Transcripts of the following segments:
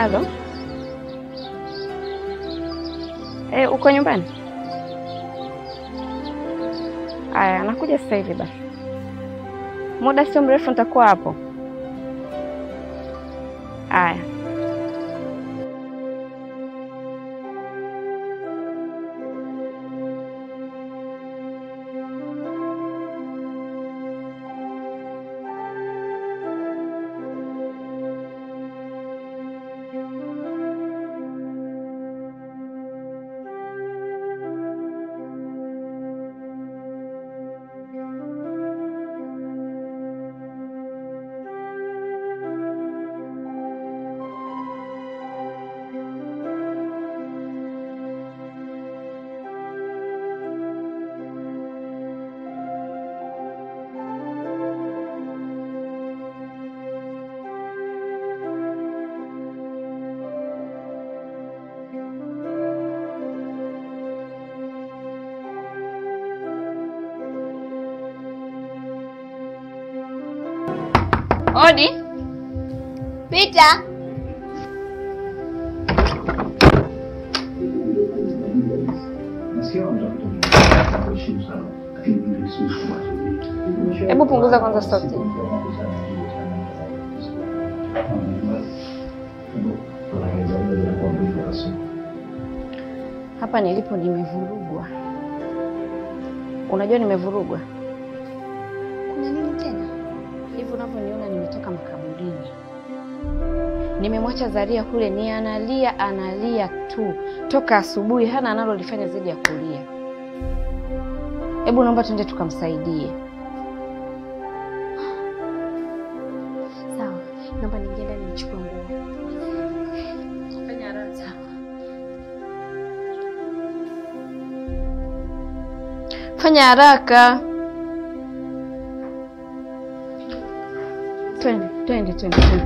Halo. Eh, uko nyumbani? Aya, nakuja sasa hivi basi. Muda sio mrefu nitakuwa hapo. Aya. Odi. Pita. Hebu punguza kwanza sauti. Hapa nilipo nimevurugwa. Unajua nimevurugwa Kuna nini tena? hivi unavyoniona, nimetoka makaburini, nimemwacha Zaria kule, ni analia analia tu toka asubuhi, hana analolifanya zaidi ya kulia. Hebu naomba tuende tukamsaidie. Sawa, naomba niingie ndani nichukue nguo. Sawa. Fanya haraka, twende twende twende twende.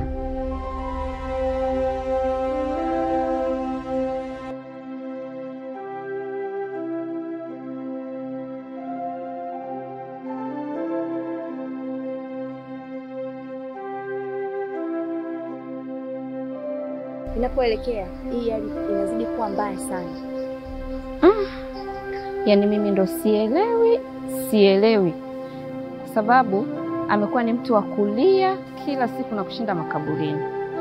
Inapoelekea hii hali inazidi kuwa mbaya sana. Yaani mimi ndo sielewi, sielewi, kwa sababu amekuwa ni mtu wa kulia kila siku na kushinda makaburini.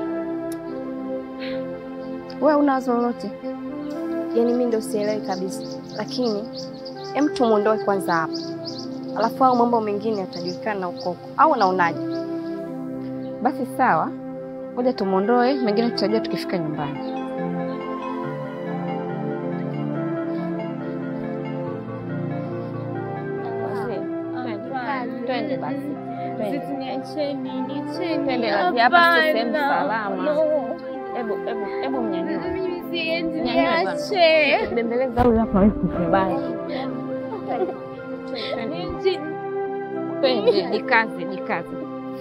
Wewe una wazo lolote? Yaani mimi ndio sielewi kabisa, lakini hem, tumuondoe kwanza hapa, alafu hao mambo mengine yatajulikana na ukoko, au unaonaje? Basi sawa, ngoja tumwondoe, mengine tutajua tukifika nyumbani. Twende basi, twende. Twende basi, hapa sio sehemu salama. Hebu hebu hebu mnyanyue, Nyanyue bwana. bembeleza huyu hapa hawezi kukubali. Twende. Twende, jikaze, jikaze.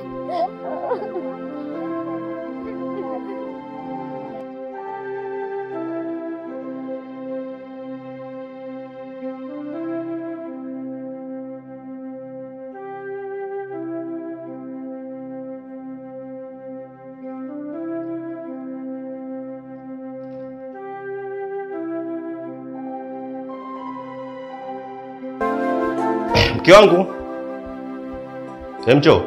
Mke wangu, Emcho,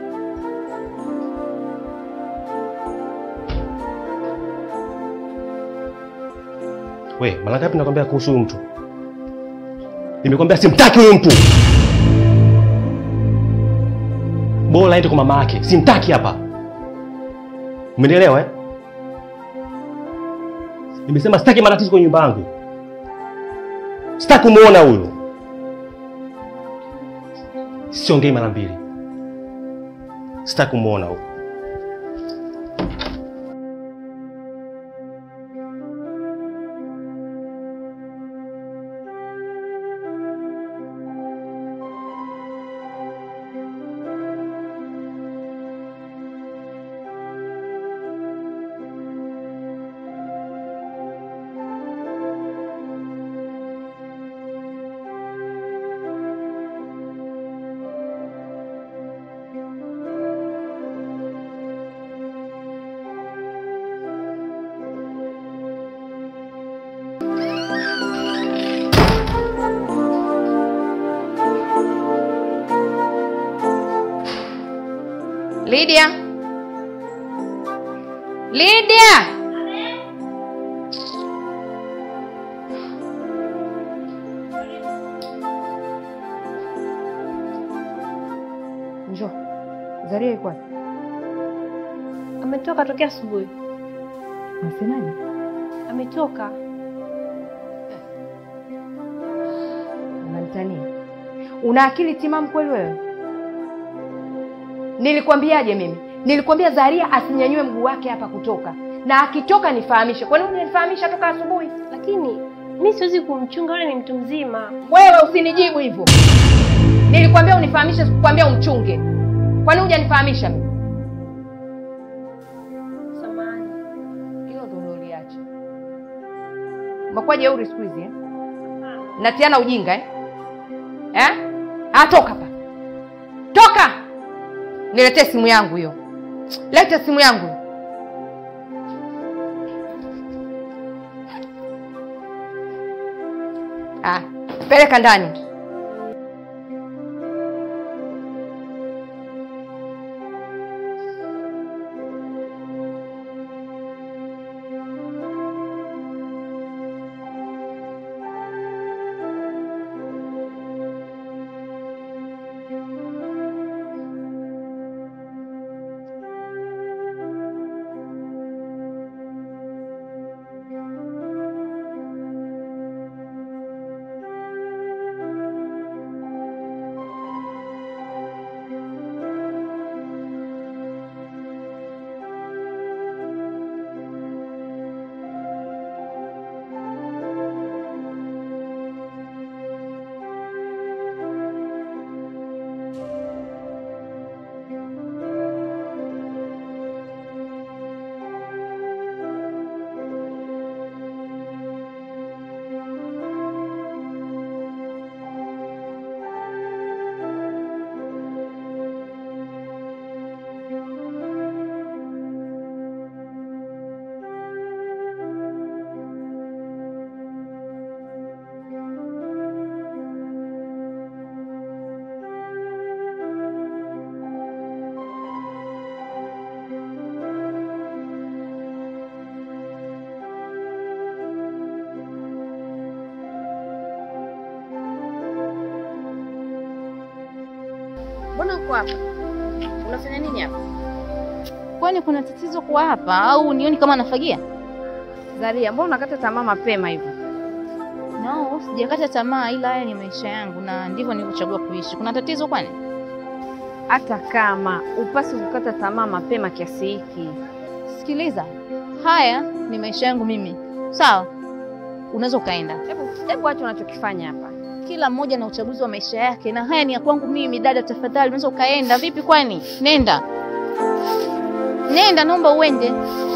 we, mara ngapi nakwambia kuhusu huyu mtu? Nimekwambia simtaki huyu mtu, bora aende kwa mama yake, simtaki hapa. Umenielewa eh? Nimesema sitaki matatizo kwenye nyumba yangu, sitaki kumuona huyo. Siongei mara mbili, sitaki kumuona huyo. Lydia, Lydia, njoo. Zaria yuko wapi? Ametoka tokea asubuhi. Unasemaje? Ametoka. Unanitania? Una akili timamu kweli wewe? Nilikwambiaje mimi? Nilikwambia Zaria asinyanyue mguu wake hapa kutoka, na akitoka nifahamishe. Kwa nini unanifahamisha toka asubuhi? Lakini mi siwezi kumchunga, yule ni mtu mzima. Wewe usinijibu hivyo. Nilikwambia unifahamishe, sikukwambia umchunge. Kwa nini hujanifahamisha mimi? Samahani. Hilo ndo uliacha. Umekuwa jeuri siku hizi eh? Natiana ujinga eh? Eh? Ah, toka hapa. Toka! Niletee simu yangu hiyo. Leta simu yangu. Ah, peleka ndani. Mbona uko hapa? Unafanya nini hapa? Kwani kuna tatizo kwa hapa au nioni kama nafagia? Zaria, mbona unakata tamaa mapema hivyo? No, sijakata tamaa, ila haya ni maisha yangu na ndivyo nilivyochagua kuishi. Kuna tatizo kwani? Hata kama upasi kukata tamaa mapema kiasi hiki. Sikiliza, haya ni maisha yangu mimi, sawa? Unaweza ukaenda. Hebu hebu acha unachokifanya hapa. Kila mmoja na uchaguzi wa maisha yake, na haya ni ya kwangu mimi. Dada, tafadhali, unaweza ukaenda. Vipi kwani? Nenda, nenda, naomba uende.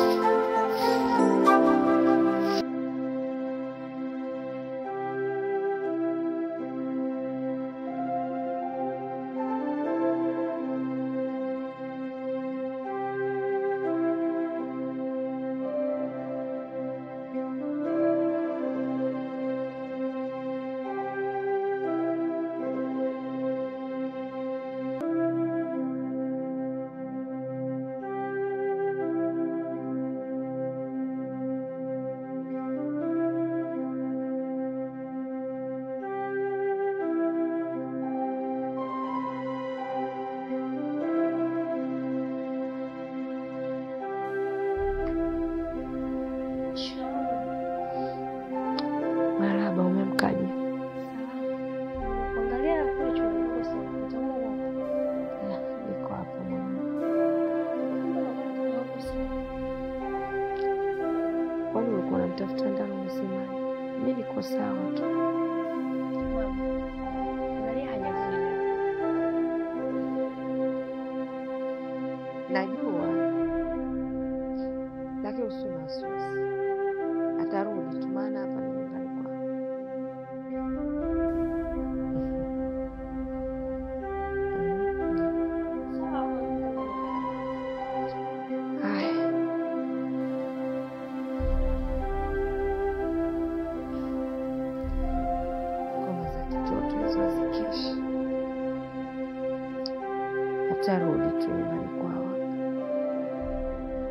Marahaba, umemkaje? Angalia kule chumbani kwako sasa. Utaona Niko hapa mama. Kwani ulikuwa unamtafuta ndani mzima? Mimi niko sawa tu. Angalia hajakuja. Najua, lakini usiwe na wasiwasi, atarudi tu, maana hapa ni nyumbani kwao. Haya, ngoma za kitoto hizo hazikeshi, atarudi tu nyumbani kwao.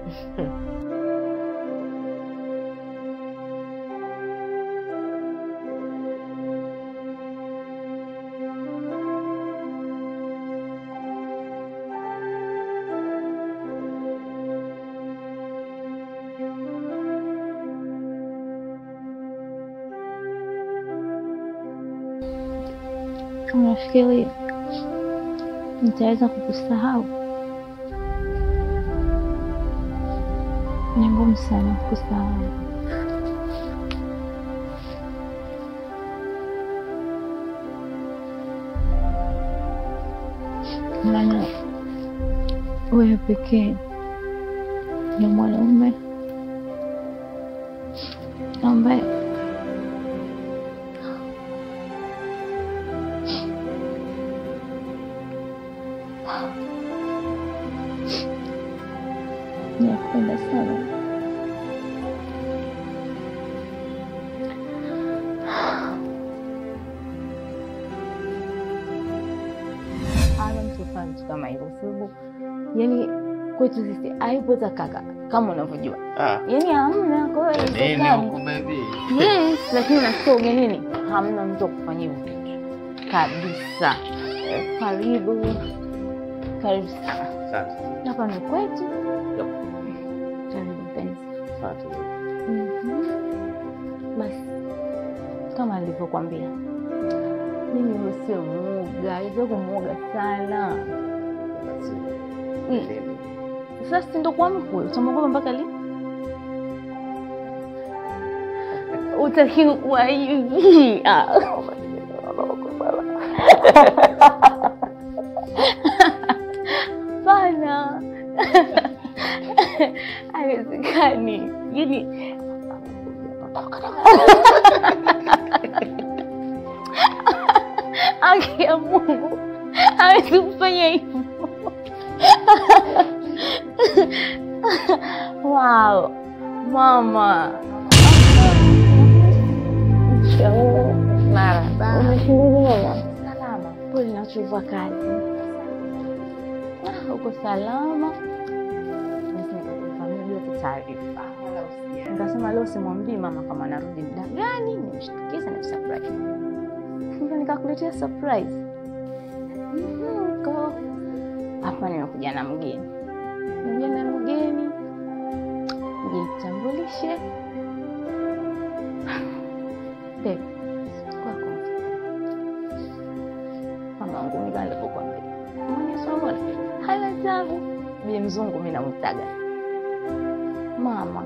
Unafikiri nitaweza kukusahau? Ni ngumu sana kukusahau. Maana wewe pekee ni mwanaume ambaye nakupenda sana. Hana mtu fanya vitu kama hivyo, sababu yani kwetu sisi hayupo hata kaka kama unavyojua, Ah, yani hamna. Kwa hiyo haiwezekani. baby? Yes, lakini nasikia ugenini hamna mtu wa kufanya hivyo vitu kabisa. Karibu, karibu sana. Asante. Hapa ni kwetu. Karibu mpenzi. Asante. Mhm. Basi kama alivyokwambia, mimi huyo sio muoga, hivyo kumuoga sana. Mm. Sasa si ndo kwa mkwe, utamwogopa mpaka lini? Utakiwa kuwa hivi. Ah. Pana haiwezekani, yani haki ya Mungu hawezi kufanya hivyo. Wow, mama Marahaba. umeshinda salama? Pole na uchovu wa kazi. Ah, Uko salama? Basi nikakufahamia bila tu taarifa. Nikasema leo simwambii mama kama anarudi muda gani, nimshtukize na surprise. Ndio nikakuletea surprise. Mhm, Kwa hapa nimekuja na mgeni, nimekuja na mgeni, jitambulishe. Babe, kwako mama wangu mimi kama nilivyokuambia, mwenye somo hana tabu. Bi mzungu mimi namtaga mama.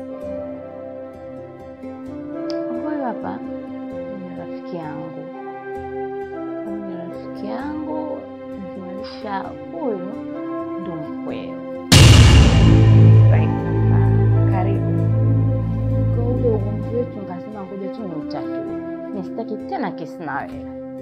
Huyu hapa ni rafiki yangu, huyu ni rafiki yangu, nikimaanisha huyu ndo mkweo. Right. Ah, Karibu kwa ule ugomvi wetu, nikasema ngoja tu ni utatu, nisitaki tena kesi na wewe.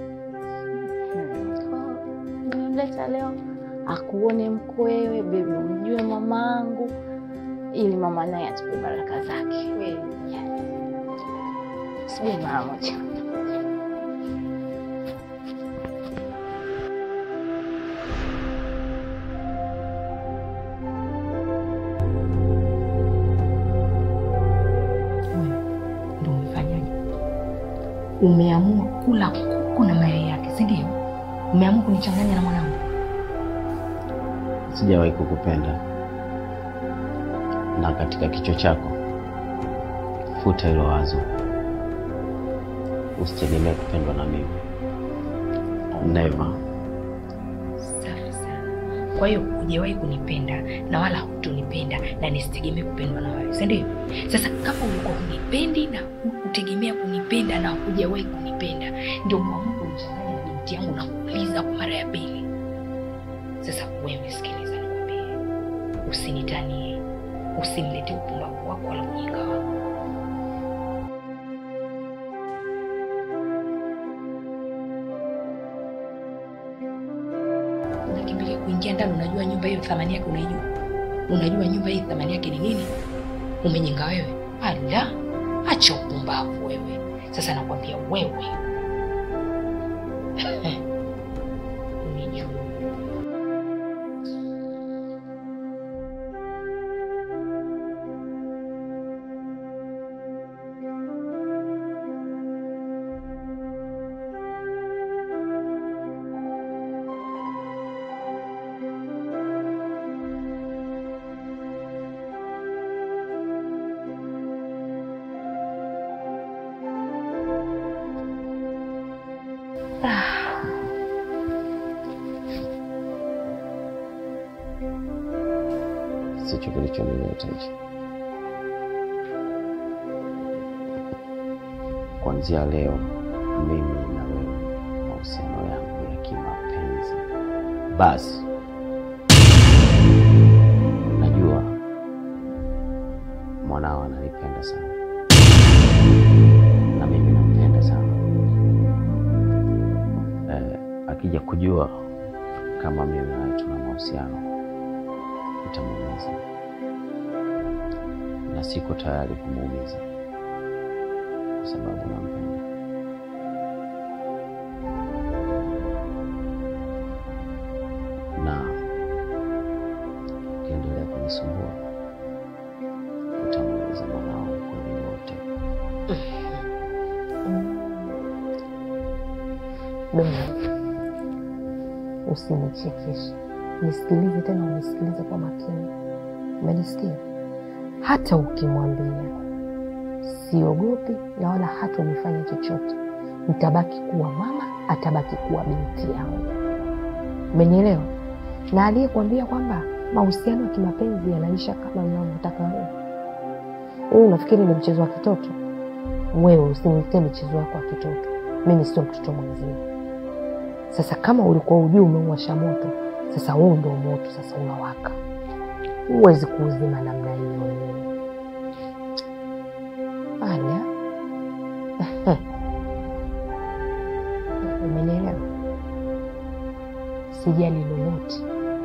Nimemleta leo akuone mkwewe, bebi, umjue mamangu, ili mama naye atupe baraka zake. Yes. Subiri mara moja. Ndo umefanyaje? Umeamua kula kuku na mayai yake, si ndio? Umeamua kunichanganya na mwanangu. Sijawahi kukupenda, na katika kichwa chako futa hilo wazo. Usitegemee kupendwa na mimi, never. Safi sana. Kwa hiyo hujawahi kunipenda na wala hutonipenda na nisitegemee kupendwa na wewe, si ndio? Sasa kama ulikuwa hunipendi na hutegemea kunipenda na hujawahi kunipenda, ndio umeamua kunichanganya na binti yangu na kuuliza kwa mara ya pili. Sasa wewe sikiliza, nikwambie, usinitanie, usiniletee upumbavu wako wala ujinga wako. unakimbilia kuingia ndani. Unajua nyumba hiyo thamani yake unaijua? Unajua nyumba hii thamani yake ni nini? Umenyinga wewe? Ala, acha upumbavu wewe. Sasa nakwambia wewe unijua. sicho kilichonileta hicho. Kuanzia leo, mimi na wewe, mahusiano yangu ya kimapenzi basi. Najua mwanao ananipenda sana na mimi nampenda sana. Eh, akija kujua kama mimi nawe tuna mahusiano itamuumiza, na siko tayari kumuumiza kwa sababu nampenda. Na ukiendelea kunisumbua utamuumiza mwanao ukweli wote. Bena, usinichekeshe, nisikilize tena, unisikilize kwa makini. Umenisikia? Hata ukimwambia siogopi na wala hata nifanya chochote, nitabaki kuwa mama, atabaki kuwa binti yangu. Umenielewa? Na aliyekwambia kwamba mahusiano ya kimapenzi yanaisha kama unavyotaka wewe, wewe unafikiri ni mchezo wa kitoto? Wewe usiniletee michezo yako ya kitoto, mimi sio mtoto mwenzio. Sasa kama ulikuwa ujui umeuwasha moto, sasa huu ndo moto sasa unawaka, huwezi kuuzima namna hiyo wewe. Anya, umenielewa? Sijali lolote.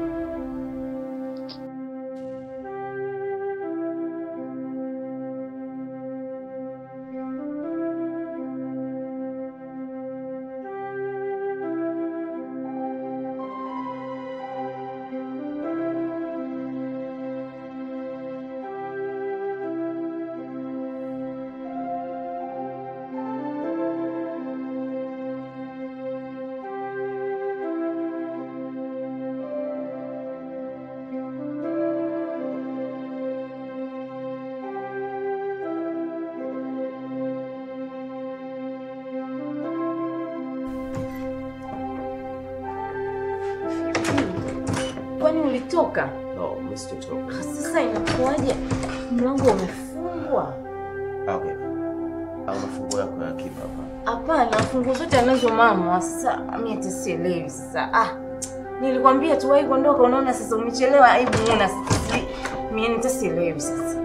Kwani ulitoka? No, mimi sitotoka. Sasa inakuwaje? Mlango umefungwa. Okay. Au mafunguo yako ya akiba hapa. Hapana, funguo zote anazo mama. Sasa mimi hata sielewi sasa. Ah, nilikwambia tuwahi kuondoka, unaona sasa umechelewa. Aibu una sasa. Mimi hata sielewi sasa.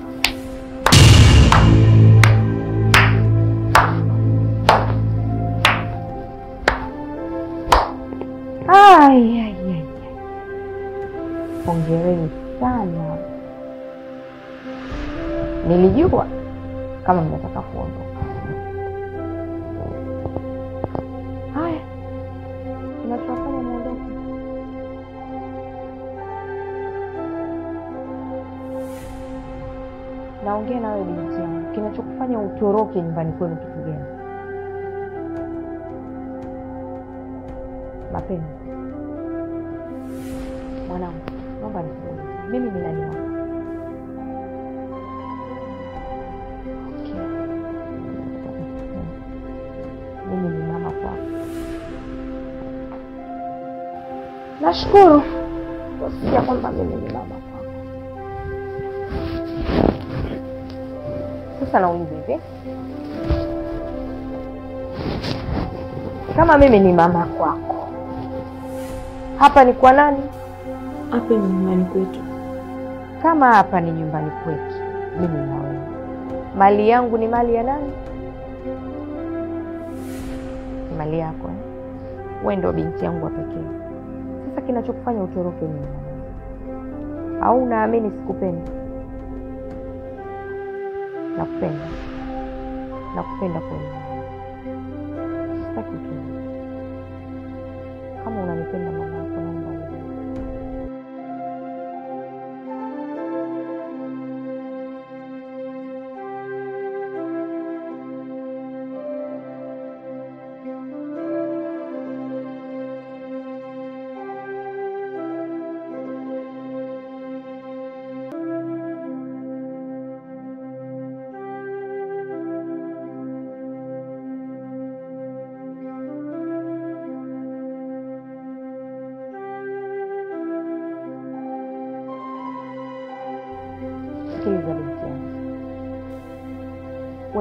Ai, ai, ai, ai. Hongereni sana. Nilijua kama mnataka kuondoka. Haya, kinachowafanya muondoke naongea na wewe binti yangu, kinachokufanya utoroke nyumbani kwenu kitu gani? Mapenzi mwanangu, naomba nikuulize, mimi ni nani wako? Okay. Mimi ni mama kwako. Nashukuru kusikia kwamba mimi ni mama kwako. Sasa nauliza hivi, kama mimi ni mama kwako, hapa ni kwa nani? Hapa ni nyumbani kwetu. Kama hapa ni nyumbani kwetu, mimi na wewe, mali yangu ni mali ya nani? Ni mali yako eh? Wewe ndio binti yangu wa pekee. Sasa kinachokufanya utoroke nini? Au unaamini sikupendi? Nakupenda, nakupenda kweli, sitaki utoroke. Kama unanipenda mama yako, naomba urudi.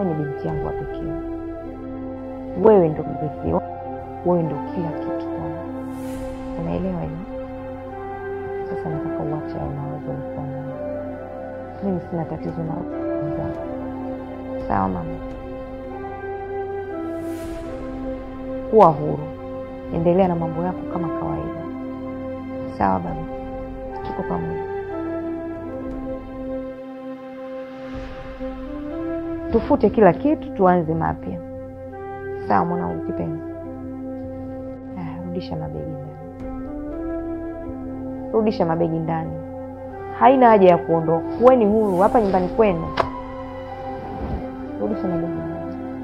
wewe ni binti yangu wa pekee, wewe ndo mrithi wangu, wewe ndo kila kitu kwangu. Unaelewa hiyo? Sasa nataka uache hayo mawazo ulikuwa nayo. Mimi sina tatizo na wenzangu. Sawa mama? Kuwa huru, endelea na mambo yako kama kawaida. Sawa baba, tuko pamoja. Tufute kila kitu, tuanze mapya. Sawa mwanangu kipenzi? Ah, rudisha mabegi ndani, rudisha mabegi ndani. Haina haja ya kuondoka, kuweni huru hapa nyumbani kwenu. Rudisha mabegi ndani.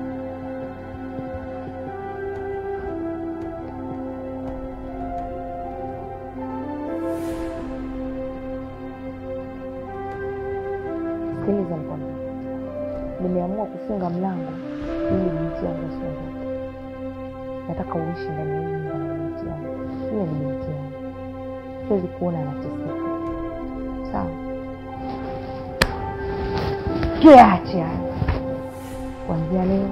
Sikiliza nikwambie, nimeamua kufunga mlango ili binti yangu asiondoke. Nataka uishi ndani ya hii nyumba na binti yangu. Yule ni binti yangu, siwezi kuona anateseka. Sawa, tuache hayo kuanzia leo.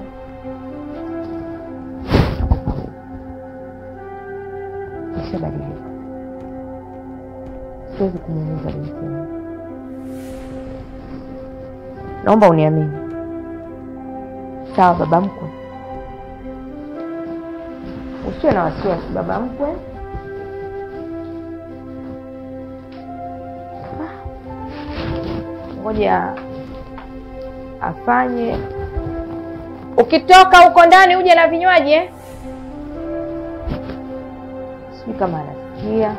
tuko pamoja. Nishabadilika, siwezi kumuumiza binti yangu. Naomba uniamini. Sawa baba mkwe, usiwe na wasiwasi baba mkwe. Ah, Ngoja afanye. Ukitoka huko ndani uje na vinywaji eh? Sijui kama anasikia.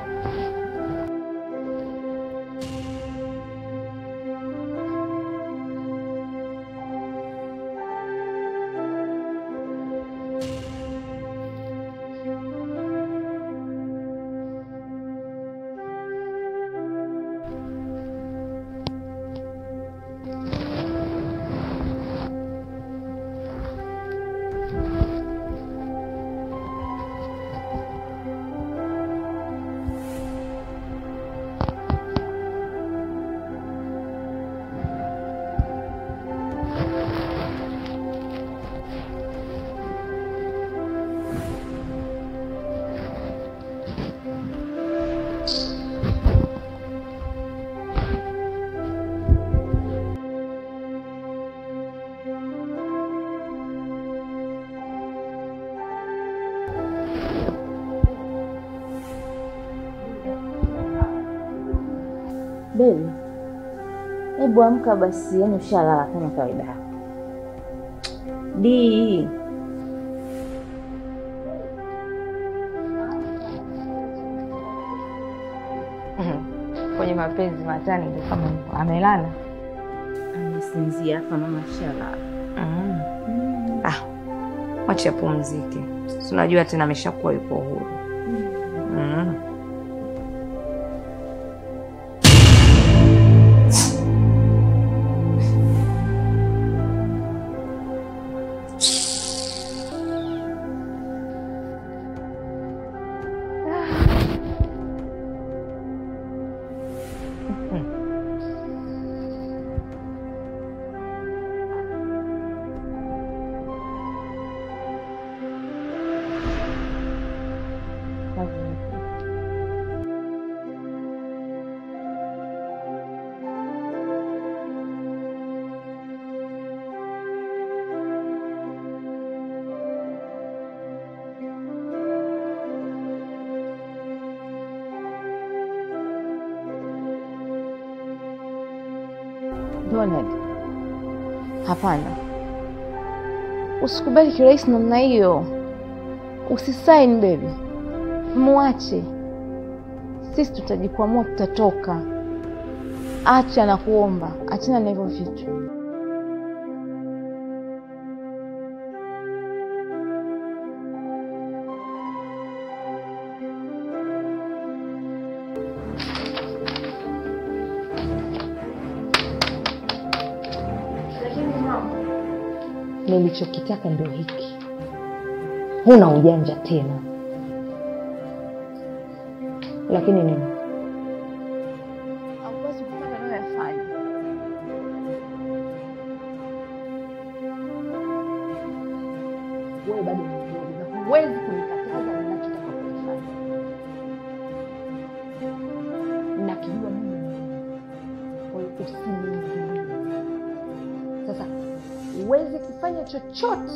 Bebi, hebu amka basi, yani ushalala kama kawaida yako. Di, Kwenye mapenzi matani ndio kama hivyo. Amelala. amesinzia hapa, mama shalala. Mm. Ah, wacha apumzike. Si unajua tena ameshakuwa yuko huru. Mm. Donald, hapana, usikubali kirahisi namna hiyo. Usisaini bebi, muache. Sisi tutajikwamua, tutatoka. Acha na kuomba, achana na hivyo vitu. Nilichokitaka ndio hiki. Huna ujanja tena. Lakini nini? Hauwezi kufanya unayoyafanya. usiniingilie. Sasa huwezi kufanya chochote,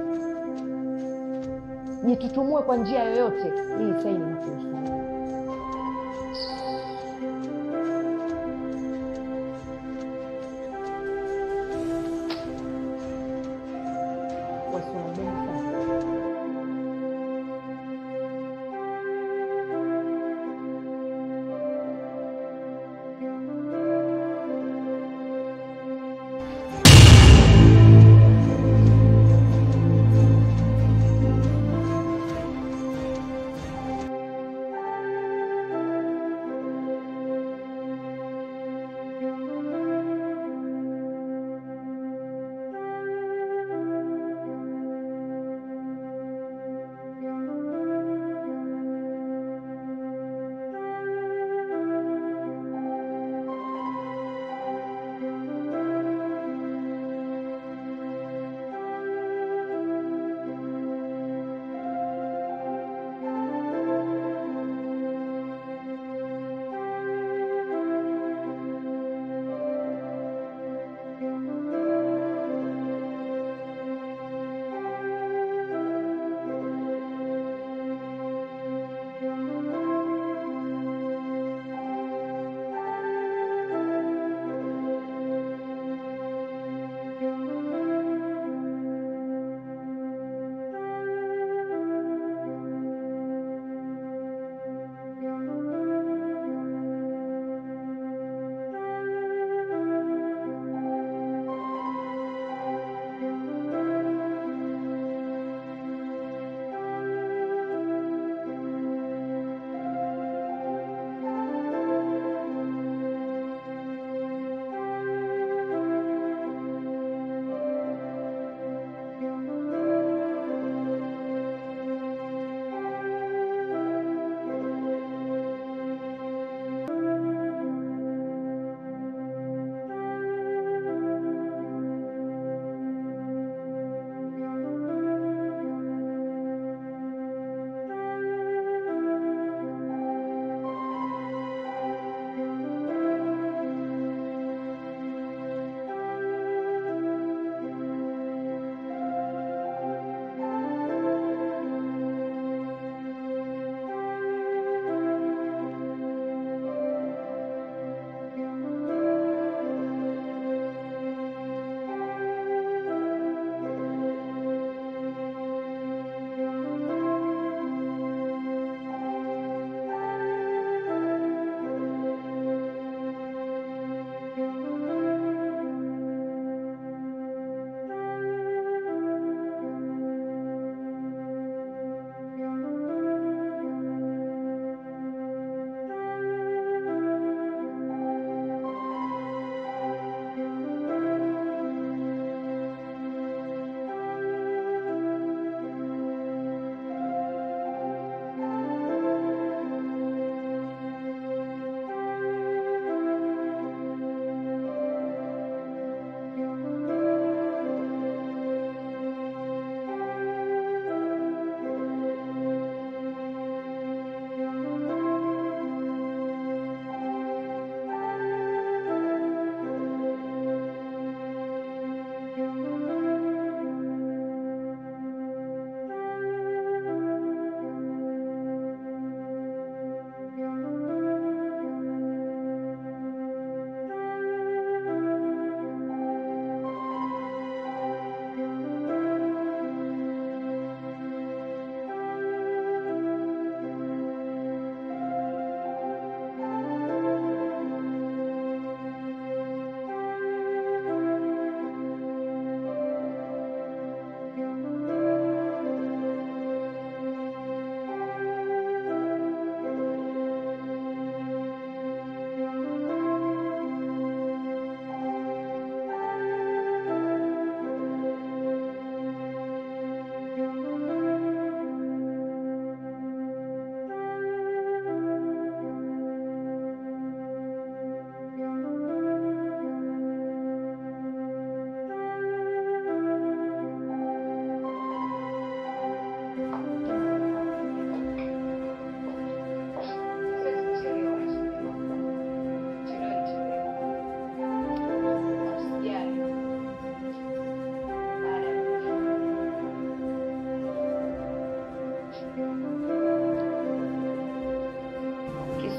jitutumue kwa njia yoyote, hii saini inakuhusu. Wasiwabeni sana.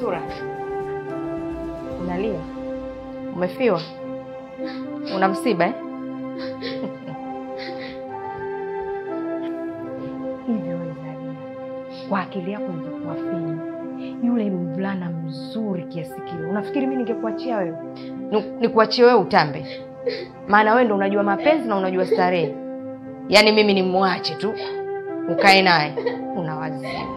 Shura, unalia? Umefiwa? Una msiba eh? Hivyo wewe Zaria, kwa akili yako ilivyokuwa finyu, yule mvulana mzuri kiasi kile, unafikiri mimi ningekuachia wewe? Ni- Nikuachie wewe utambe? Maana wewe ndo unajua mapenzi na unajua starehe. Yaani mimi nimwache tu ukae naye, unawazimu.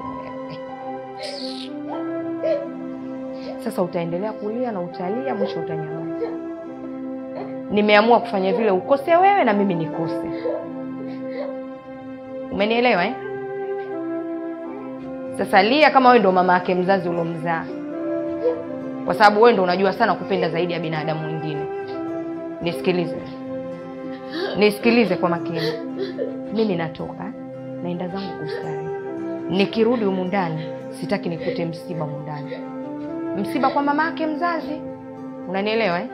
Sasa utaendelea kulia na utalia, mwisho utanyamaza. Nimeamua kufanya vile ukose wewe na mimi nikose. Umenielewa eh? Sasa lia kama wewe ndo mama yake mzazi uliomzaa, kwa sababu wewe ndo unajua sana kupenda zaidi ya binadamu mwingine. Nisikilize, nisikilize kwa makini. Mimi natoka naenda zangu kustarehe, nikirudi humu ndani sitaki nikute msiba humu ndani, msiba kwa mama yake mzazi. Unanielewa eh?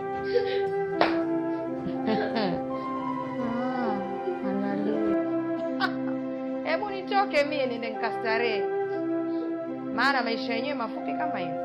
Hebu nitoke mie niende nikastarehe, maana maisha yenyewe mafupi kama hiyo.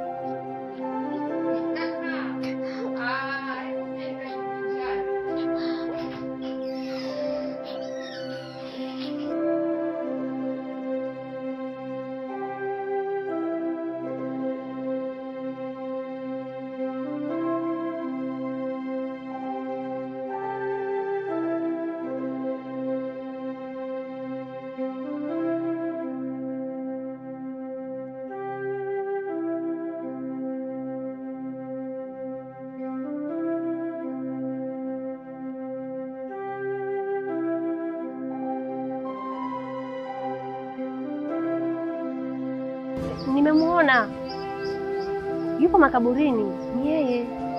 Nimemuona yupo makaburini, ni yeye.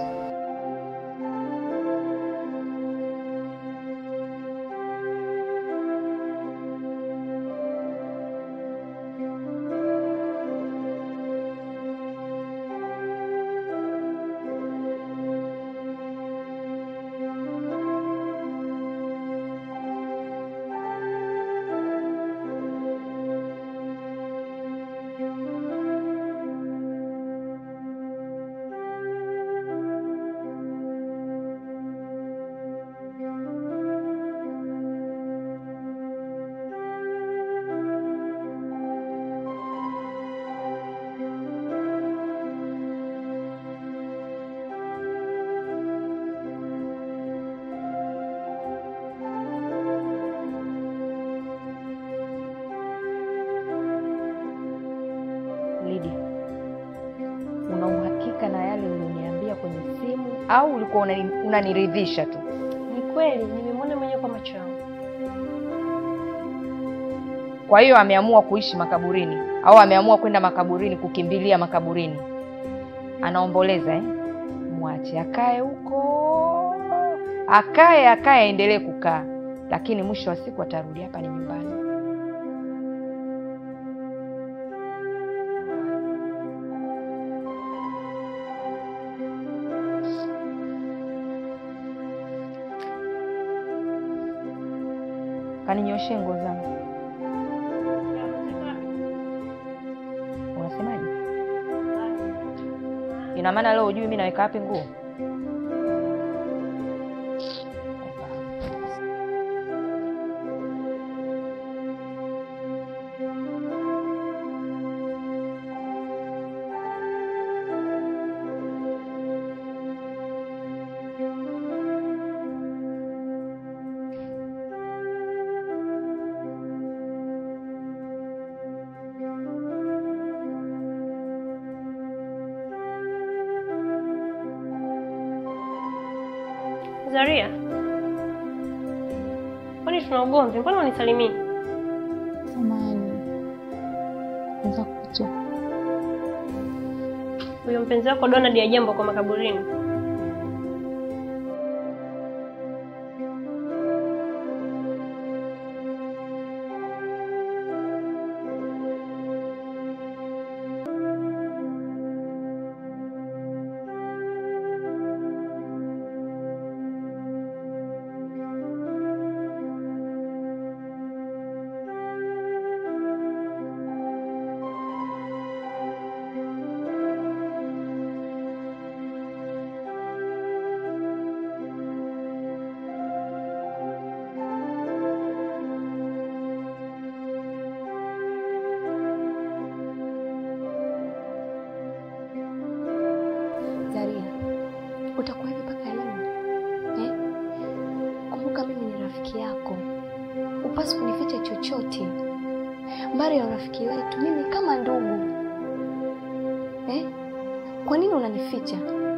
Lydia, una uhakika na yale ulioniambia kwenye simu au ulikuwa unani- unaniridhisha tu? Ni kweli, nimemwona mwenyewe kwa macho yangu. Kwa hiyo ameamua kuishi makaburini au ameamua kwenda makaburini, kukimbilia makaburini, anaomboleza eh? Mwache akae huko, akae akae, aendelee kukaa, lakini mwisho wa siku atarudi hapa, ni nyumbani. Kaninyoshe nguo zangu. Unasemaje? Ina maana leo hujui mimi naweka wapi nguo? Zaria, kwani tuna ugomvi? Mbona unisalimii? Samahani, naweza kukutoka. Huyo mpenzi wako Donald ya jambo kwa makaburini. utakuwa hivi mpaka lini eh? Kumbuka mimi ni rafiki yako, upasi kunificha chochote. Mbali ya urafiki wetu, mimi kama ndugu eh? Kwa nini unanificha?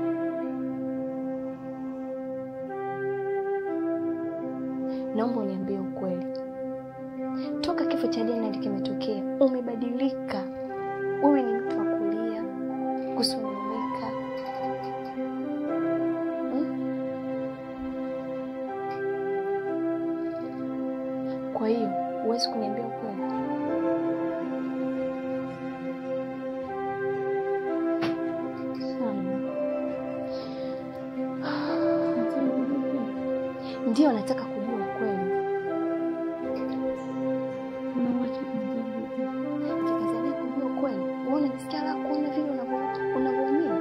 Naomba uniambie ukweli. Toka kifo cha Janet kimetokea, umebadilika. Wewe ni mtu wa kulia, kusononeka. Hmm? Kwa hiyo huwezi kuniambia ukweli? Ndio nataka kujua ukweli. Kikazania kujua ukweli. Wewe unajisikia la kuona vile unavyo- unavyoumia?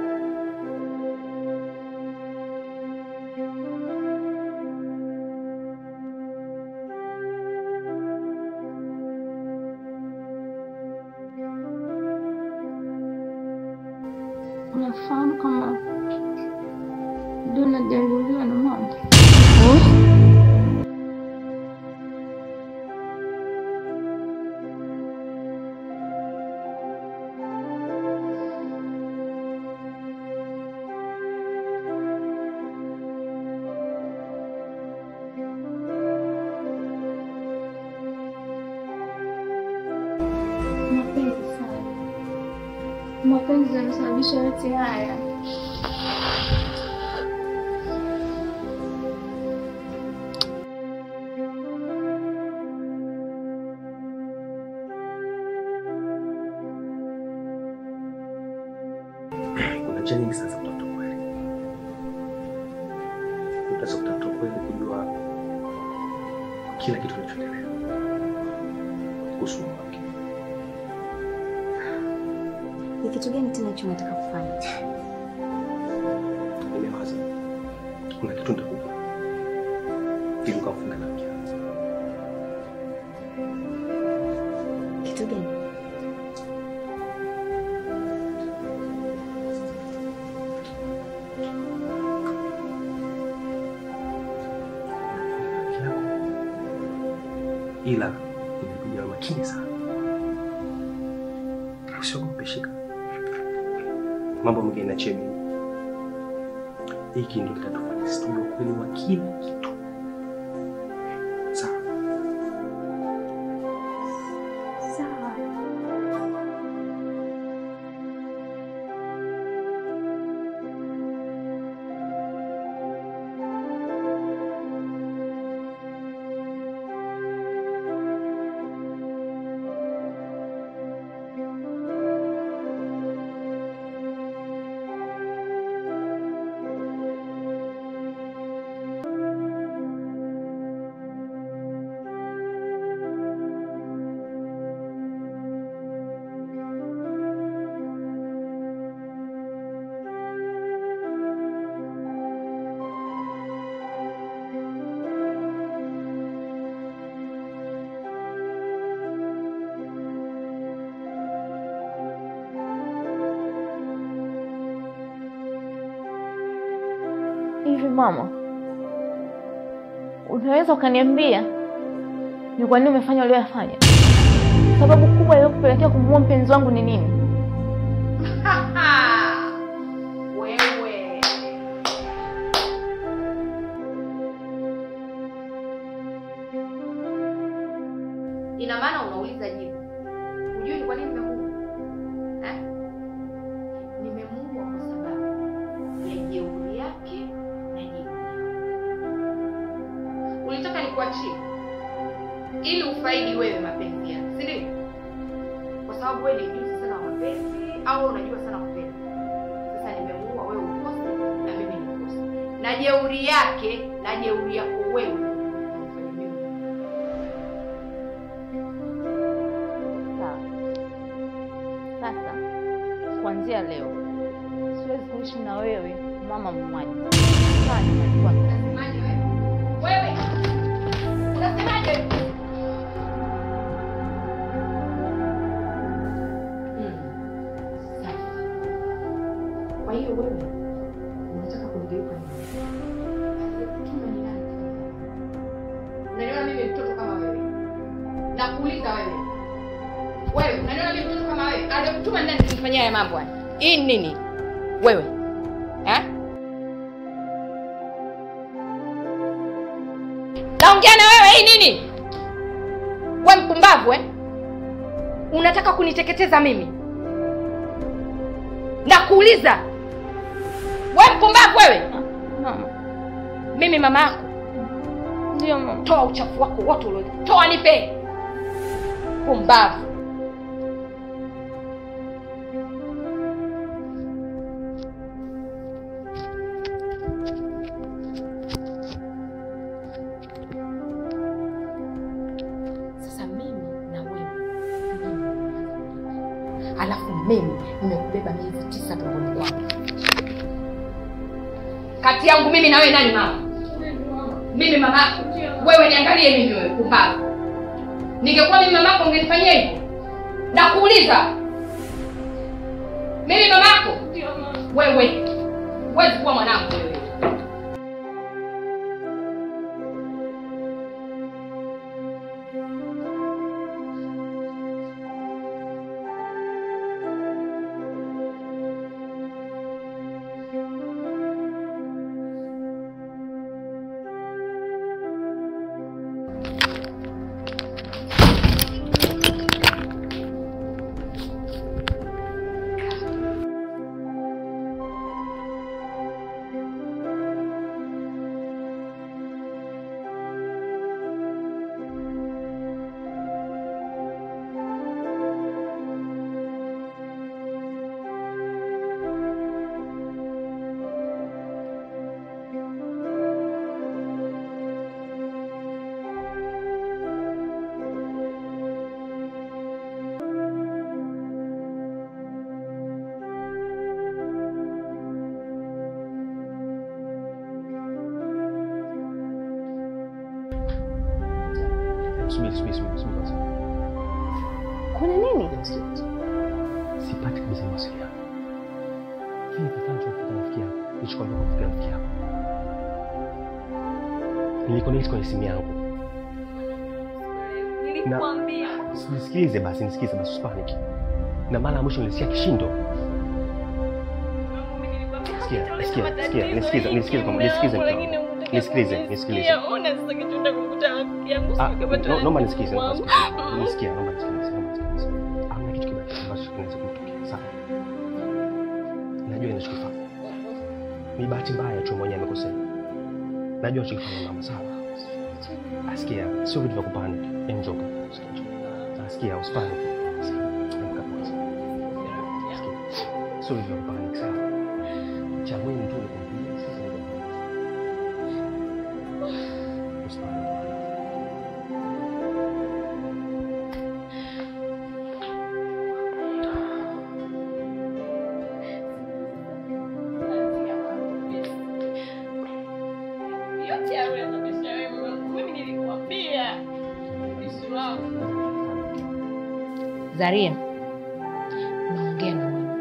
Unafahamu kama Donald aliuliwa na mama? Mapenzi sana, mapenzi yanasababisha yote haya. Kuna njia nyingi sana za kutafuta ukweli. Unaweza kutafuta ukweli kujua kila kitu kinachoendelea kuhusu mume wake. Ni kitu gani tena hicho unataka kufanya? Nimewaza kuna kitu nitakupa ili ukamfunga na mke wako. Kitu gani? Mke wako. Ila nimekuja makini sana, usiogope, shika mambo mengine nachie mimi. Hiki ndio kitatufanya sisi tujue ukweli wa kila kitu. Sawa? Sawa. Hivi mama, unaweza ukaniambia ni kwa nini umefanya ulioyafanya? Sababu kubwa iliyokupelekea kumuua mpenzi wangu ni nini? Wewe ina maana unauliza jibu, hujui ni kwa nini nimemuua eh? Nimemuua kwa sababu ya jeuri yake na jeuri yangu. Ulitaka nikuachie ili ufaidi wewe mapenzi yako, si ndio? Kwa sababu wewe ni mjuzi sana wa mapenzi au unajua sana kupenda. Sasa nimemuua wewe ukose na mimi nikose, na jeuri yake na jeuri yako wewe umefanya mimi. Sawa. Sasa kuanzia leo siwezi kuishi na wewe mama mmoja. Sawa, nimekuwa Unasemaje wewe? Wewe unasemaje? Hmm. Sawa. Kwa hiyo wewe Unataka kunigeuka nini? Unaniona mimi mtoto kama wewe? Nakuuliza wewe. Wewe unaniona mimi mtoto kama wewe? Aliyekutuma nani kunifanyia haya mambo haya? Hii ni nini? Wewe. Eh? Naongea na wewe hii nini? We mpumbavu eh? Unataka kuniteketeza mimi? Nakuuliza. We mpumbavu wewe? Mama. Mimi mama yako. Ndio mama. Toa uchafu wako wote ulio. Toa nipe. Pumbavu. Sasa mimi na wewe alafu mimi nimekubeba miezi tisa tumboni kwangu. Kati yangu mimi na wewe nani mama? Mimi mama yako. Wewe niangalie mimi wewe pumbavu. Ningekuwa mimi mama yako ungenifanyia hivyo? Nakuuliza. Mimi mama yako? Wewe. Huwezi kuwa mwanangu wewe. Subiri, subiri, subiri, subiri kwanza. Kuna nini? Sipati kabisa mawasiliano. Kile kifaa kilichofika rafiki yako, nilichokwambia kufikia rafiki yako. Nilikonekti kwenye simu yangu. Nilikwambia. Nisikilize basi, nisikilize basi, usipanic. Na mara ya mwisho nilisikia kishindo. Sikia, sikia, sikia, nisikize, nisikize kwa nisikize mtu. Nisikilize, nisikilize. Ah, no- naomba nisikize, naomba nisikize. Nisikia, naomba nisikilize, naomba nisikilize. Hamna kitu kibaya ambacho kinaweza kumtokea, sawa? Najua ninachokifanya. Ni bahati mbaya tu mwenyewe amekosea. Najua ninachokifanya mama, sawa? Asikia, sio vitu vya kupanic. Enjoka. Asikia, usipanic. Amka kwanza. Sikia, Sio vitu vya kupanic, sawa? Cha muhimu tu ni kumpigia sasa ndio. Usipanic. Zaria, naongea na wewe.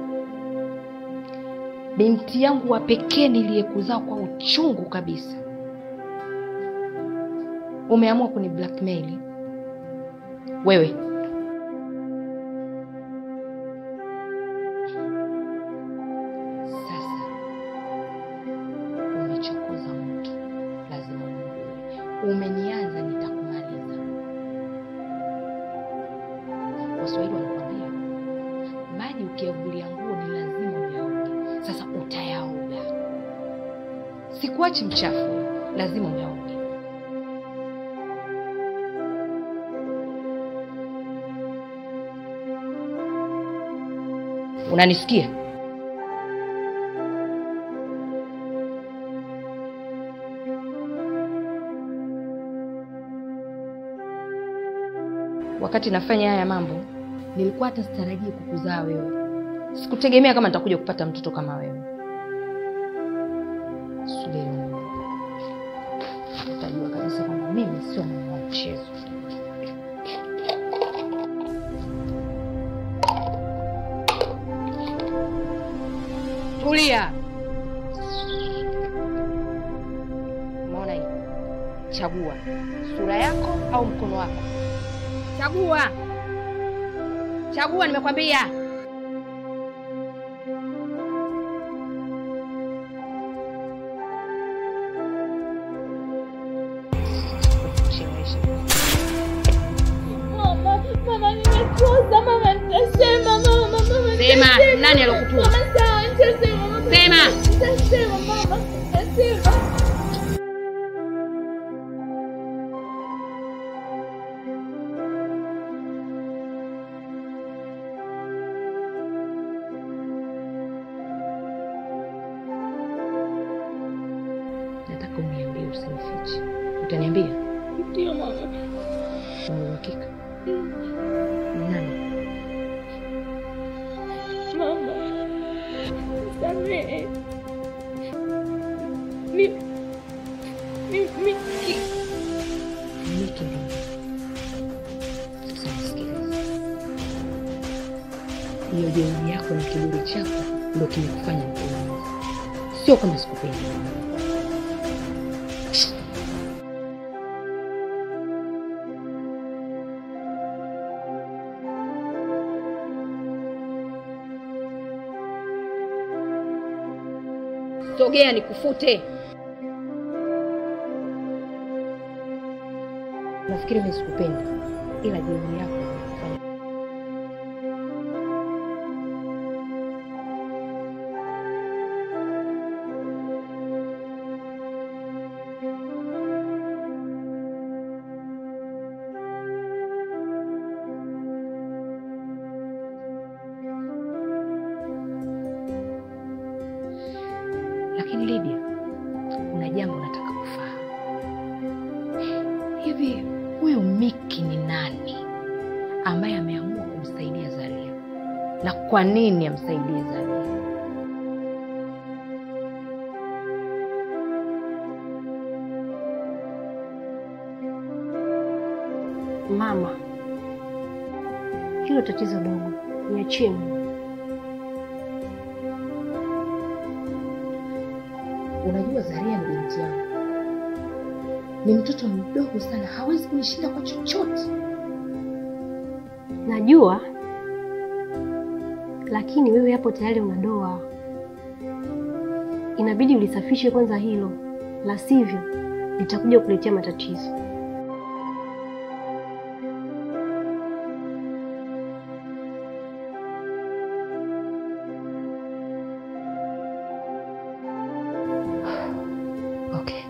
Binti yangu wa pekee niliyekuzaa kwa uchungu kabisa, umeamua kuni blackmail wewe. Sasa umechokoza moto, lazima uungue. Umenianza, nitakumaliza. Waswahili wanakwambia maji ukiyavulia nguo ni lazima uyaoge. Sasa utayaoga, sikuachi mchafu, lazima uyaoge. Unanisikia? Wakati nafanya haya mambo, nilikuwa hata sitarajii kukuzaa wewe. Sikutegemea kama nitakuja kupata mtoto kama wewe. Subiri Mungu. utajua kabisa kwamba mimi sio mwana wa mchezo. Tulia. chagua sura yako au mkono wako. Chagua, chagua, nimekwambia. Chelewesha. Mama, mama nimekosa, mama nitasema, mama, mama Sema, nitasema. nani alokutuma? Mama sawa, nitasema, mama. Sema. Nitasema, mama, nitasema. Nataka uniambie, usinifiche. Utaniambia? Ndio mama. Una uhakika? Nani? Mama, nisamehe. Mi, mi, mi, ki- Miki ndio. Sasa nisikilize. Hiyo jeuri yako na kiburi chako ndio kimekufanya nikuumize. Sio kama sikupendi. Sogea nikufute. Nafikiri mimi sikupendi, ila jeuri yako ndio imekufanya Lakini Lydia, kuna jambo nataka kufahamu. Hivi huyu Miki ni nani ambaye ameamua kumsaidia Zaria, na kwa nini amsaidie Zaria? Mama, hilo tatizo dogo, niachie Mungu. Unajua Zaria ni binti yangu, ni mtoto mdogo sana, hawezi kunishinda kwa chochote. Najua, lakini wewe hapo tayari una doa, inabidi ulisafishe kwanza hilo, la sivyo litakuja kuletea matatizo. Okay.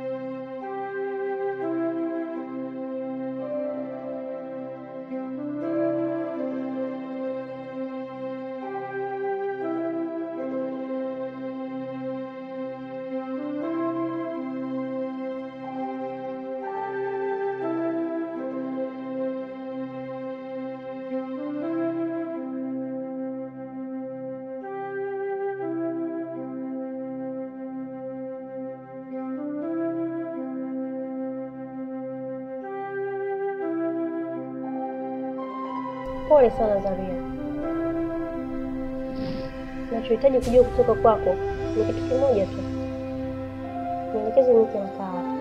Pole sana Zaria, nachohitaji kujua kutoka kwako ni kitu kimoja tu, nielekeze Miki anakaa wapi.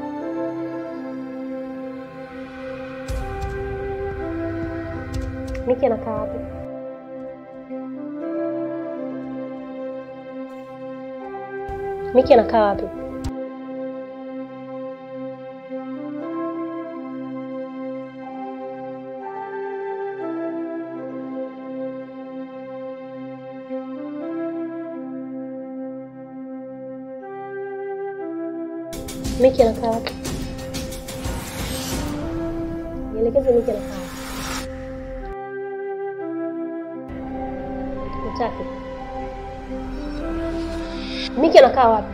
Miki anakaa wapi? Miki anakaa wapi? Miki anakaa wapi? Nielekeze Miki anakaa wapi? Utaki. Miki anakaa wapi?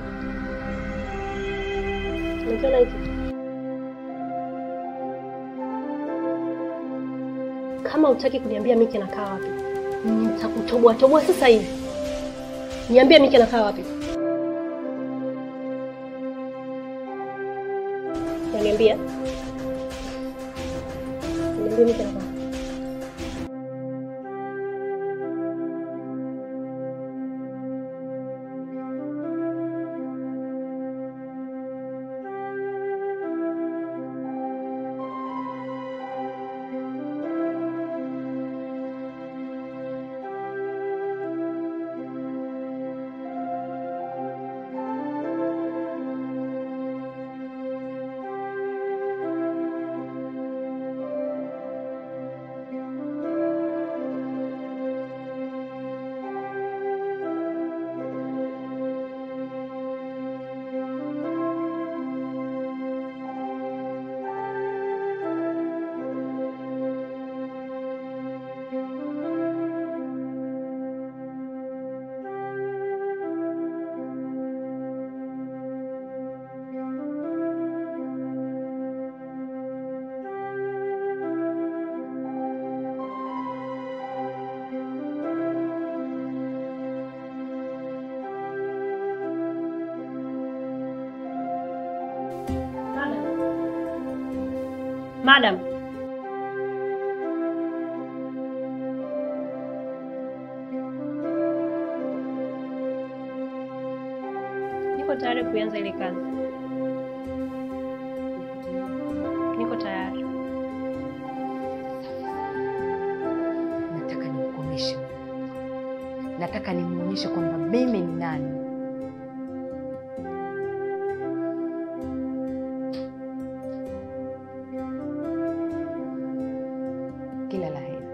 Nikiona hiki. Kama utaki kuniambia Miki anakaa wapi, nitakutoboa toboa sasa hivi. Niambie Miki anakaa wapi? Unaniambia? Niambie Miki anakaa wapi? Madam, niko tayari kuanza ile kazi. Niko tayari. Nataka nimkomeshe, nataka nimwonyeshe kwamba mimi ni nani. Kila la heri.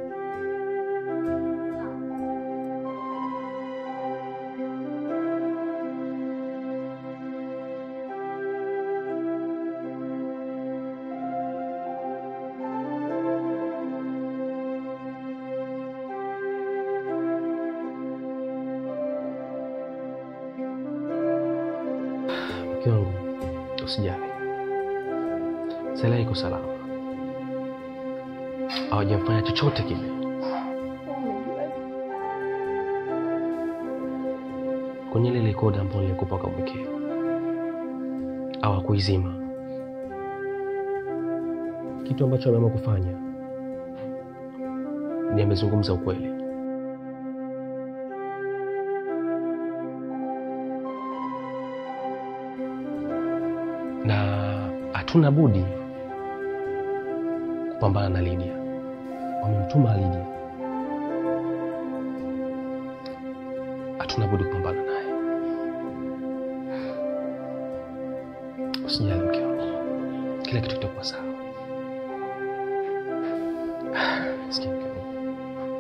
Mke wangu, usijali, Sela iko salama, hawajamfanya chochote kile. Kwenye ile rekodi ambayo nilikupa kamwekea, hawakuizima. Kitu ambacho ameamua kufanya ni amezungumza ukweli. na hatuna budi kupambana na Lydia. Wamemtuma Lydia, hatuna budi kupambana naye. Usijali mke wangu, kila kitu kitakuwa sawa. Sikia mke wangu,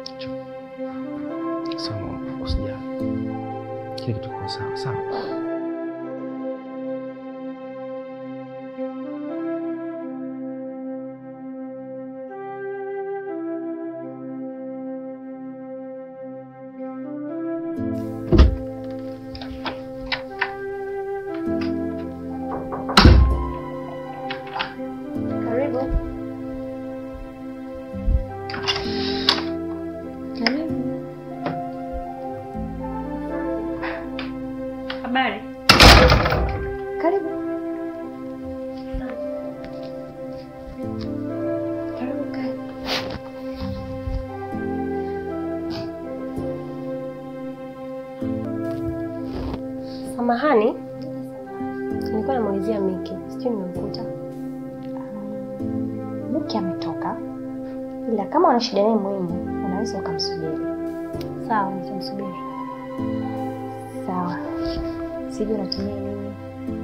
Njoo. sawa, mama, usijali, kila kitu kitakuwa sawa sawa. Karibu. Karibu. Habari. Karibu. Karibu kae. Samahani, nilikuwa namuulizia Miki, sijui nimemkuta. Mke ametoka, ila kama una shida naye muhimu, unaweza ukamsubiri. Sawa, nitamsubiri. Sawa. Sijui unatumia nini?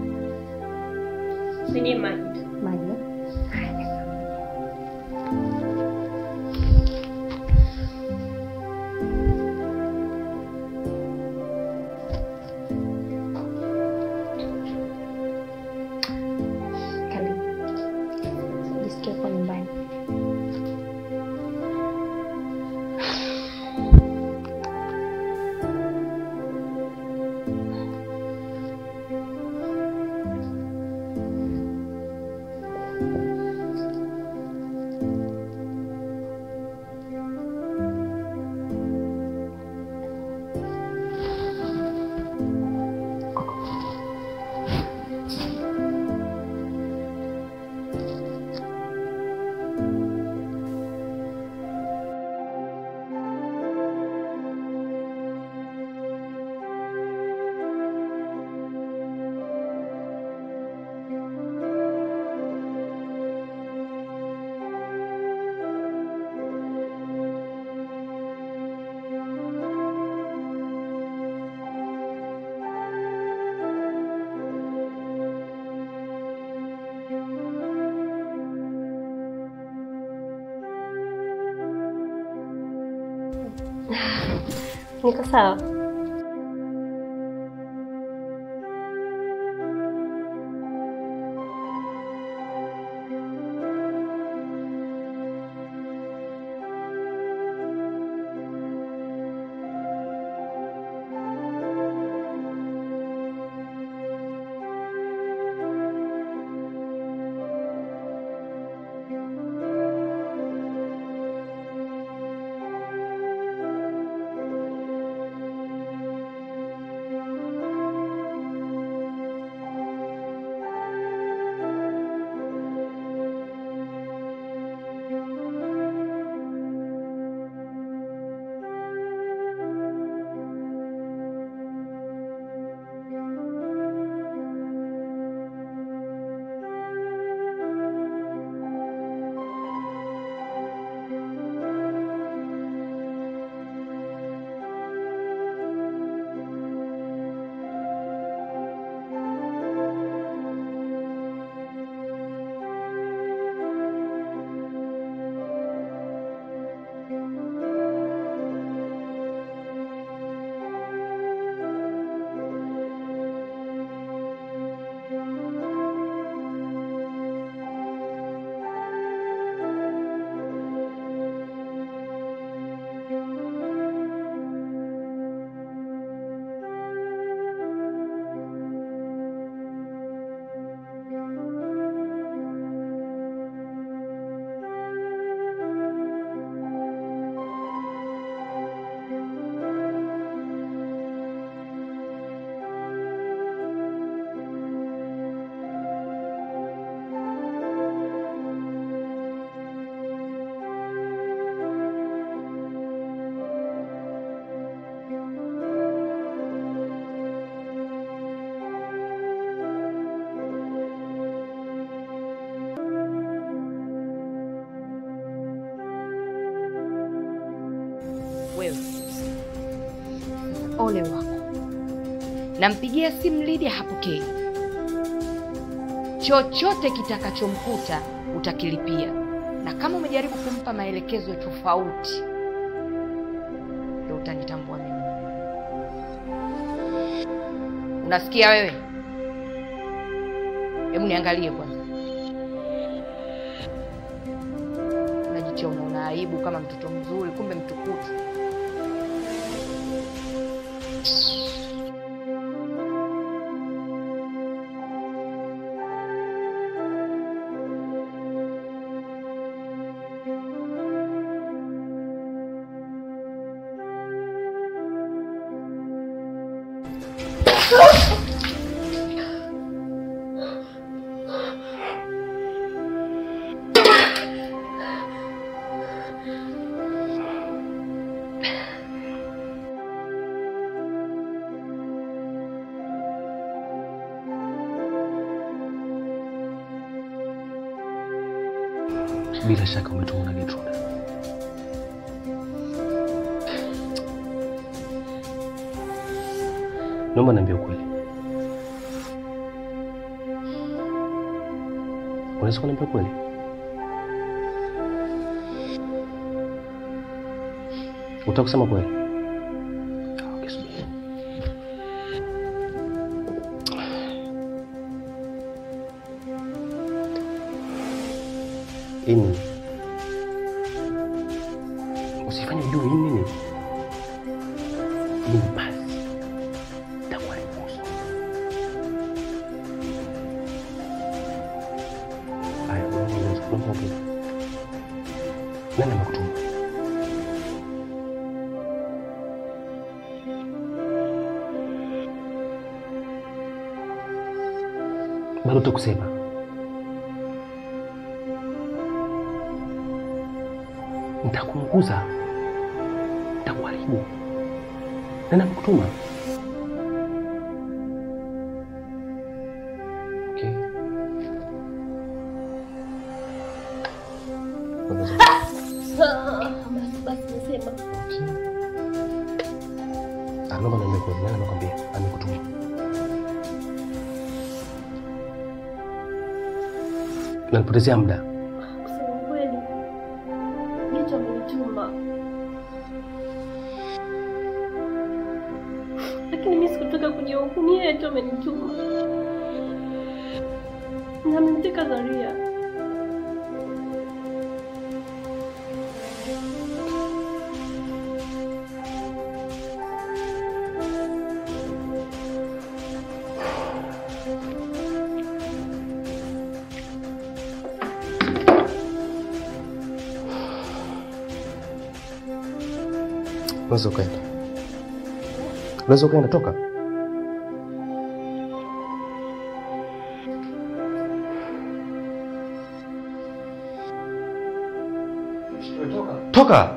Sijui maji. Maji. Karibu. Jisikie kuwa nyumbani. Niko sawa. ole wako. Nampigia simu Lydia hapokei. Chochote kitakachomkuta utakilipia, na kama umejaribu kumpa maelekezo tofauti, ndio utanitambua mimi. Unasikia wewe? Hebu niangalie kwanza. Unajichoma, una aibu kama mtoto mzuri, kumbe mtukutu. Bila shaka umetumwa na Gertrude. Naomba niambie ukweli. Unaweza kuniambia ukweli? Utaka kusema kweli? Ah, okay, subiri. Ini usifanye ujue hii nini? Hii ni basi itakuwa ni kuhusu. Haya, unaona unaona unaona. Nani amekutuma? Bado utakusema nitakuunguza, nitakuharibu. Nani amekutuma? Okay. Basi basi nasema Ah, naomba niambie kweli, nani amekwambia amekutuma? Nanipotezea muda. kusema kweli, Geto amenituma, lakini mimi sikutaka kujihukumu. Yeye tu amenituma na amemteka Zaria. Unaweza ukaenda, unaweza ukaenda, toka. Toka.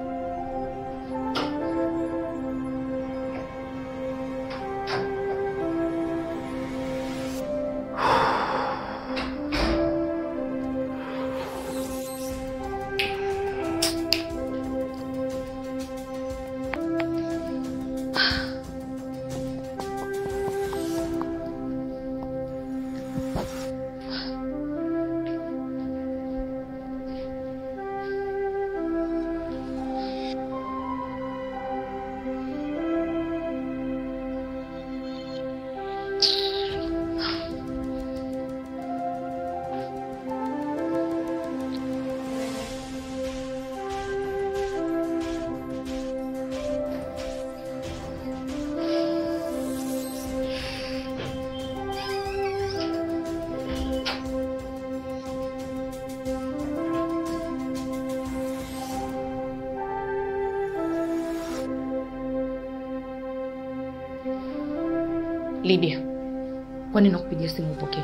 Lydia, kwani nakupigia simu upokee?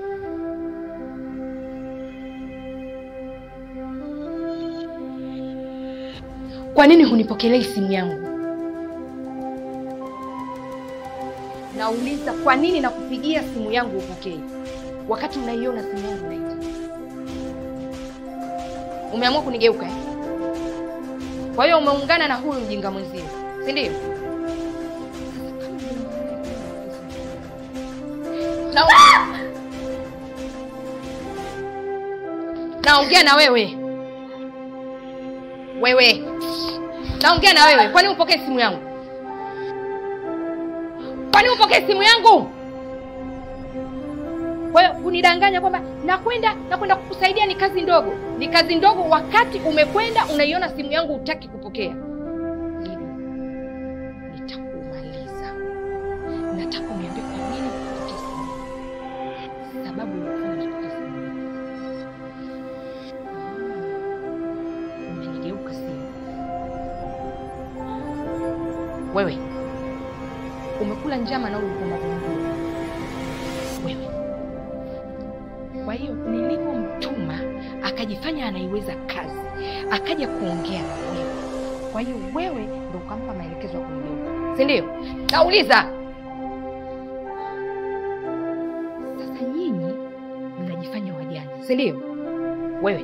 Kwa nini hunipokelei simu yangu? Nauliza, kwa nini nakupigia simu yangu upokee wakati unaiona simu yangu naita? Umeamua kunigeuka eh? Kwa hiyo umeungana na huyu mjinga mwenzio, si ndio? Na naongea na wewe wewe, naongea na wewe. Kwani upokee simu yangu? Kwani upokee simu yangu? Kwa hiyo kunidanganya kwamba nakwenda nakwenda kukusaidia ni kazi ndogo, ni kazi ndogo, wakati umekwenda unaiona simu yangu hutaki kupokea. Lili, nitakumaliza. Nataka uniambie kwa nini hupokee simu yangu. sababu iliyofanya usipokee simu yangu. Ah, Umenigeuka simu wewe, umekula njama na ulikuwa magundua wewe kwa hiyo nilipomtuma akajifanya anaiweza kazi, akaja kuongea na wewe. Kwa hiyo wewe ndo ukampa maelekezo ya kunigeuka, si ndio? Nauliza sasa, nyinyi mnajifanya wajanja, si ndio? Wewe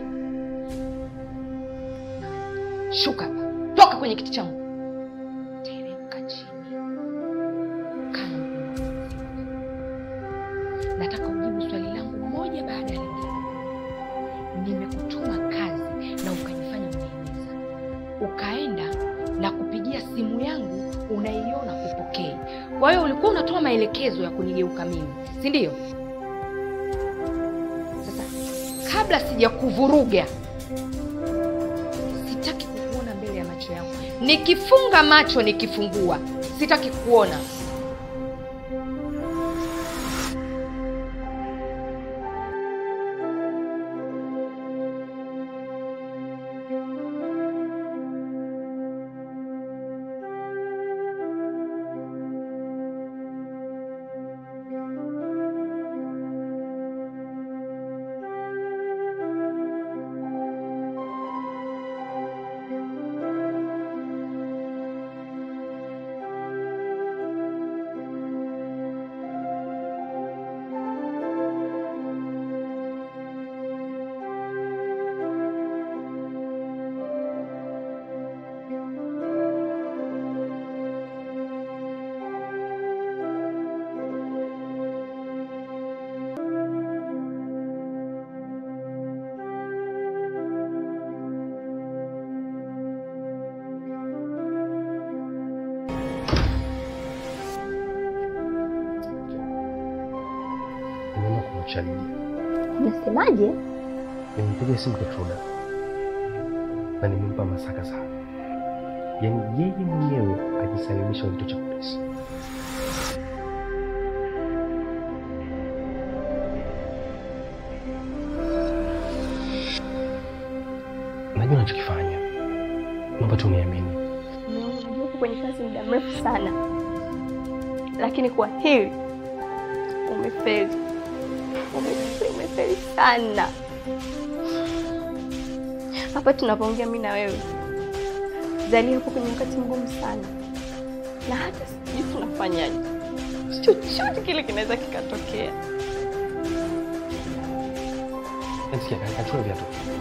shuka hapa, toka kwenye kiti changu, teremka chini, kana nataka ujibu swali langu moja baada ya lingine. Nimekutuma kazi na ukajifanya unaimiza, ukaenda na kupigia simu yangu unaiona kupokei. Kwa hiyo ulikuwa unatoa maelekezo ya kunigeuka mimi, si ndio? Sasa kabla sijakuvuruga, sitaki kukuona mbele ya macho yangu. Nikifunga macho, nikifungua, sitaki kuona. Nimeona kumwacha Lidia. Unasemaje? Nimempigia simu Gertruda na nimempa masaka sana, yaani yeye mwenyewe ajisalimisha kwa kituo cha polisi. Najua nachokifanya, naomba tu uniamini. Umekuwa kwenye kazi muda mrefu sana, lakini kwa hili umefeli. Umefeli, umefeli sana. Hapa tunapoongea mimi na wewe, Zalia yupo kwenye wakati mgumu sana, na hata sijui tunafanyaje. Chochote kile kinaweza kikatokea. Nasikia kachukua viatu.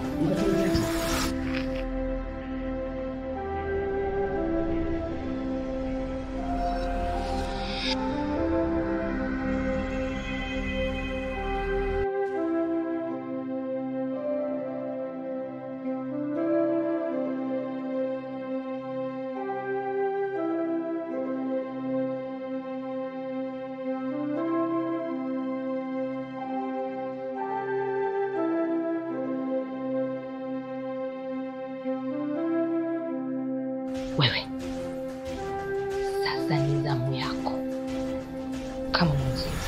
Wewe sasa ni zamu yako kama mwenzie.